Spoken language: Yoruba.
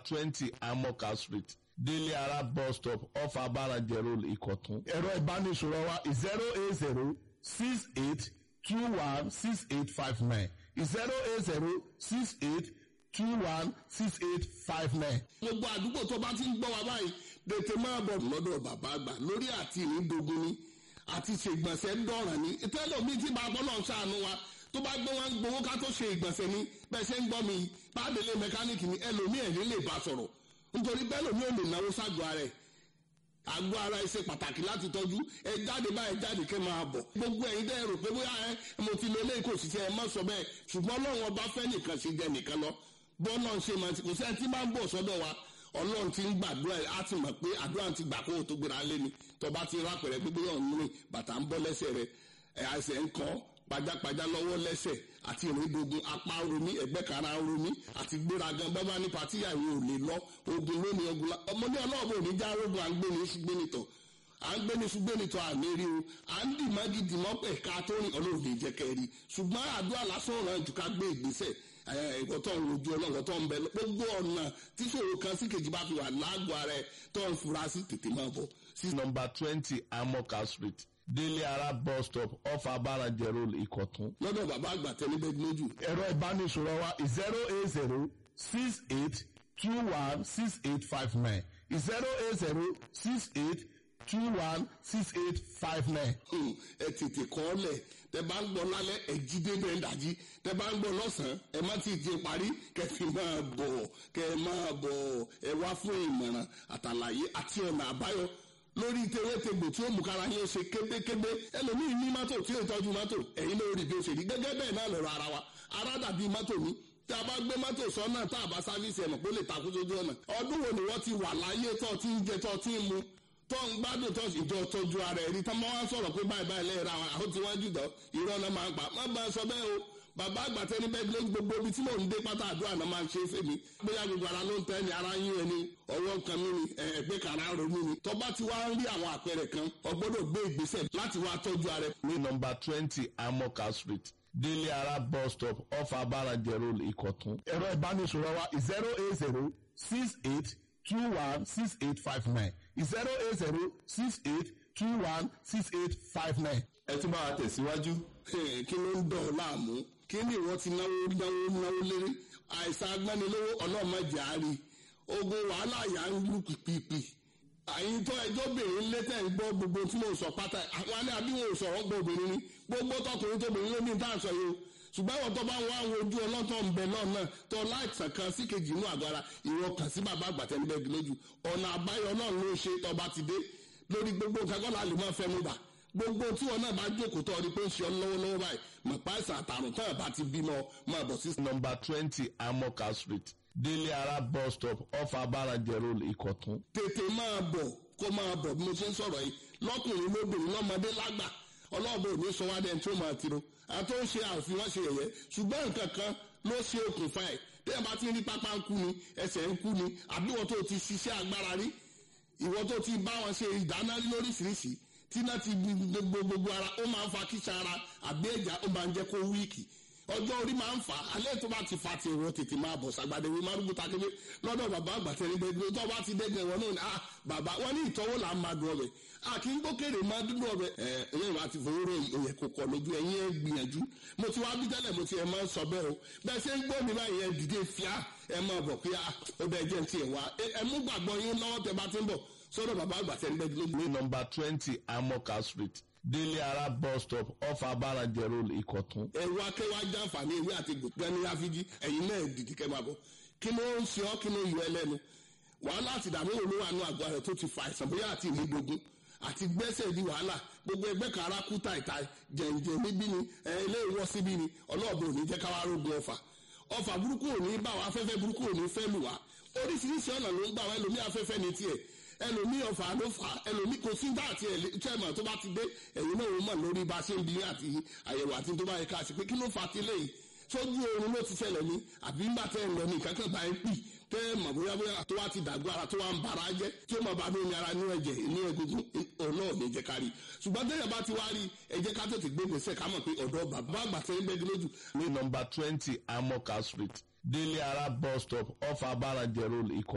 twenty amoka street délé ara bus stop off abarajẹ road ìkọ̀tún. ẹ̀rọ ìbánisọ̀rọ̀ wa zero eight zero six eight two one six eight five nine zero eight zero six eight two one six eight five nine. gbogbo àdúgbò tó bá ti ń gbọ́ wa báyìí tètè máa bọ̀ lọ́dọ̀ bàbá àgbà lórí àti ìrìndògún ni àti ṣègbọ̀nsẹ̀ ń dọ̀ràn ni tẹ́lẹ̀ mi ti máa bọ́ náà ṣàánú wa tó bá gbé wọn gbowó ká tó ṣe ìgbọ̀nsẹ̀ ni bẹ́ẹ̀ ṣe ń gbọ́ mi pàdélé mẹkáníìkì ni ẹlòmíì ẹ̀ ní lè bá sọ̀rọ̀ nítorí bẹ́ẹ̀ lòmíì ò lè náwó ságọ́ ara ẹ̀ àgọ́ ara ẹ ṣe pàtàkì láti tọ́jú ẹ jáde báyìí jáde kẹ́ máa bọ̀ gbogbo ẹ̀yin dẹ́ rò pé bóyá ẹ mo ti lo eléyìí kò sì ṣe ẹ má sọ bẹ́ẹ̀ ṣùgbọ́n ọlọ́run ọba fẹ́ nìkan ṣe jẹ nìkan lọ bọ́ọ̀lọ́ ṣe máa ti kò sẹ́ni tí máa ń bọ̀ sọ́dọ̀ wa ọlọ́run ti ń gbàdúrà ẹ̀ á ti mọ̀ pé àdúrà ti gbà kó o tó gbéra lé ni tọba ti rà pẹ̀rẹ̀ pé bóyá òun rìn bàtà ń bọ́ lẹ́sẹ̀ rẹ̀ ẹ̀ àìsẹ̀ ń kọ́ pajápajá lọ́wọ́ lẹ́sẹ̀ àti ìrìndògùn apá romi ẹ̀gbẹ́ kara romi àti gbéragan bábá ní patíyà ìwé ò lè lọ ogun lónìí ogun la ọmọdé ọlọ́ọ̀bù ò ní já rogun à ń gbé ní ṣùgbọ́n nìtọ̀ à ń gbé ní ṣùgbọ́n nìtọ̀ àmì rí o à ń dì mági dì mọ́ pẹ̀ ká tó rìn ọlọ́run lè jẹ́ kẹ́rì ṣùgbọ́n àdúrà lásán ọ̀ràn jù ká gbé ìgbésẹ̀ ìkọ̀tọ̀ rojú ọlọ́run tó ń bẹ gbogbo ọ̀nà tí ṣòro kan sí kejì bá fi wà lágọ̀ọ́ ara ẹ̀ tó ń fura sí tètè máa bọ̀ sí nọmba twenty amoka street délé ara bus stop off abarajẹ road ìkọ̀tún. lọ́dọ̀ bàbá àgbà tẹ́lẹ́bẹ̀ lójú ẹ̀rọ ìbánisọ̀rọ̀ wa zero eight zero six eight two one six eight five nine zero eight zero six eight two one six eight five nine. Hmm, ẹ tètè kọ́ ọ lẹ̀ tẹ bá ń gbọ́ lálẹ́ ẹ jí débẹ̀ ń dàjí tẹ bá ń gbọ́ lọ́sàn-án ẹ má ti di parí kẹfì máa bọ̀ kẹ máa bọ̀ ẹ wá fún ìmọ̀ràn àtàlàyé àti ọ̀nà àbáyọ lórí tewétegbò tí ó mú kára yín ṣe kébékébé ẹlòmíì ní mọ́tò tí ó tọ́jú mọ́tò ẹ̀yin ló rí bí ó ṣe rí gẹ́gẹ́ bẹ́ẹ̀ náà lọ́rọ̀ ara wa ara dàbí mọ́tò mi tí a bá gbé mọ́tò sọ́nà tá a bá sáfíìsì ẹ̀mọ̀ pé ó lè takú sójú ọ̀nà ọdún wo ni wọ́n ti wà láyé tó ti ń jẹ tó ti ń mu tó ń gbádùn tó ìjọ tọ́jú ara ẹ̀rí tó máa ń sọ̀rọ̀ pé báyìí báyìí lẹ́yìn ra wọn àwọn tí wọ́n jù dán irọ́ náà máa ń pa má bá a sọ bẹ́ẹ̀ o bàbá àgbàtẹ́ ní bẹ́ẹ̀ ló gbogbo ibi tí mò ń dé pátá àdúrà náà máa ń ṣe é fèmí bóyá gbogbo ara ló ń tẹ́ ni ara yín ẹni ọwọ́ kan mí ni ẹgbẹ́ kan ara ronú ni tọ́ba ti wá ń rí àwọn àpẹẹrẹ kan ọgbọ́dọ̀ gbé ìgbésẹ̀ láti wá tọ́jú ara ẹ̀. ní nọmba twenty amoka street délé ara bus stop off abarajẹ road ìkọ̀tún. ẹ̀rọ ìbánisọ̀rọ̀ wa zero eight zero six eight two one six eight five nine zero eight zero six eight two one six eight five nine. ẹ tún bá wa tẹ̀síwájú. kí ló ń dọ̀ ọ́ láàmú kí ni ìwọ ti náwó náwó náwó lérí àìsàn agbánilówó ọlọ́mọdé àárí ogun wàhálà yà ń lù pìpìpì àyìn tó ẹjọ́ bèrè létẹ̀ ń gbọ́ gbogbo tí mo sọ pátá àwọn alẹ́ àbí wọn ò sọ̀rọ̀ gbọ́ obìnrin ni gbogbo tọkùnrin tóbìnrin ló ní tá à ń sọ yìí o ṣùgbọ́n àwọn tó bá ń wá àwọn ojú ọlọ́tọ̀ ń bẹ náà náà tó láìsàn kan sí kejì inú àgọ́ ara ìwọ kàn sí bàbá àgbàtẹ́ níbẹ̀ bí lójú ọ̀nà àbáyọ náà ló ṣe tọba ti dé lórí gbogbo nǹkan kọ́ la lè máa fẹ́ mú bà gbogbo tí wọn náà bá jókòó tó ọdí pé ń ṣe ọ lọ́wọ́lọ́wọ́ báyìí mọ̀ páìsàn àtàrùn tó ẹ̀ bá ti bímọ máa bọ̀ sí. nọmba twenty amoka street délé ara bus stop off abarajẹ road ìkọ̀tún. tètè máa bọ̀ kó máa bọ̀ bí mo ṣe ń sọ̀rọ̀ yìí lọ́kùnrin lóbìnrin lọ́mọdé lágbà ọlọ́ọ̀bẹ òní sọ wá dẹ́n tí ó máa tiro àti ó ṣe àfihàn ṣe yẹ̀yẹ́ ṣùgbọ́n nǹkan kan ló ṣe okùnfà ẹ̀ tẹ́yà bá ti rí pápá ń kú ni ẹsẹ̀ ń kú ni àbí wọ́n tó ti ṣiṣẹ́ agbára rí ìwọ́n tó ti bá wọn ṣe ìdáná rí lóríṣiríṣi tí náà ti gbogbo gbogbo ara ó máa ń fa kíṣà ara àbí ẹ̀já ó máa ń jẹ́ kó wíìkì ọjọ́ orí máa ń fà á alẹ́ tó bá ti fa ti ìwọ tètè máa bọ̀ sàgbàdé wí márùn bùtà kébé lọ́dọ̀ bàbá àgbàtẹ́ ní gbẹgbẹ tó bá ti dẹ́gbẹ̀ wọn náà ni ah bàbá wọn ní ìtọ́wò là ń máa dùn ọbẹ̀ a kì í gbókèrè máa dúdú ọbẹ̀ ẹ ẹ̀yìn wa ti fowó rò òyẹ̀ kò kọ̀ lójú ẹ̀yìn ẹ̀ gbìyànjú mo ti wá bí tẹ́lẹ̀ mo ti ẹ̀ máa ń sọ bẹ́ẹ̀ o bẹ́ẹ̀ ṣe ń gbọ́ mi báyìí ẹ̀ dìde fíà ẹ̀ máa bọ̀ pé ó bẹ́ẹ̀ jẹ́ ti ẹ̀ wá ẹ̀ mú gbàgbọ́ yín lọ́wọ́ tẹ bá ti ń bọ̀ sọ́dọ̀ bàbá àgbàtẹ́ ní gbẹgbẹ ní nọmba twenty amoka street délé ara bus stop off abarajẹ road ìkọ̀tún. ẹ̀rù akẹ́wà jàǹfààní ewé àti gbẹ̀ni àfijì ẹ̀yin náà dìdí kẹ́ máa bọ̀ kí ló ń ṣe ọ́ kí ló yọ ẹ lẹ́nu wàhálà àti ìdààmú wo ló wà nù àgọ́ rẹ̀ tó ti fa àìsàn bóyá àti ìmúdogun àti gbẹ́sẹ̀ di wàhálà gbogbo ẹgbẹ́ kan ara kú tàìtà jẹ̀ǹjẹ̀ níbí ni ilé ìwọ́ síbí ni ọlọ́ọ̀bẹ ò ní jẹ́ káwá rógun ọfà ọfà burúkú ò ní bá wa afẹ́fẹ́ burúkú ò ní fẹ́ lù wá oríṣiríṣi ọ̀nà ló ń gbà wá ẹlòmí afẹ́fẹ́ ní tiẹ̀ ẹlòmí ọ̀fà ló fà ẹlòmí kò sí dá àti ẹ̀lẹ́tẹ̀mọ̀ tó bá ti dé ẹ̀yin náà ó mọ̀ lórí bá a ṣe ń bí àti àyẹ̀wò àti tó bá yẹ ká ṣe pé kí ló fà á ti léyìí sójú oorun ló ti ṣẹlẹ̀ ní àbí ńgbà tẹ́ ẹ̀ lọ ní nǹkan kan bá ẹ pì tẹ́ ẹ mọ̀ bóyá bóyá tó wá ti dàgbọ́ ara tó wá ń bara jẹ́ tí ó mọ̀ bá ní ara ní ẹ̀jẹ̀ ní egungun ọ̀nà ò ní jẹ́ ká rí ṣùgbọ́n tẹ́yẹ̀ bá ti wá rí ẹ jẹ́ ká tètè gbé gbèsè ká mọ̀ pé ọ̀dọ́ bàbá àgbà tẹ́ ń bẹ́ẹ̀ lójú. ní nọmba twenty amoka street délé ara bus stop off abarajẹ road ìkọ̀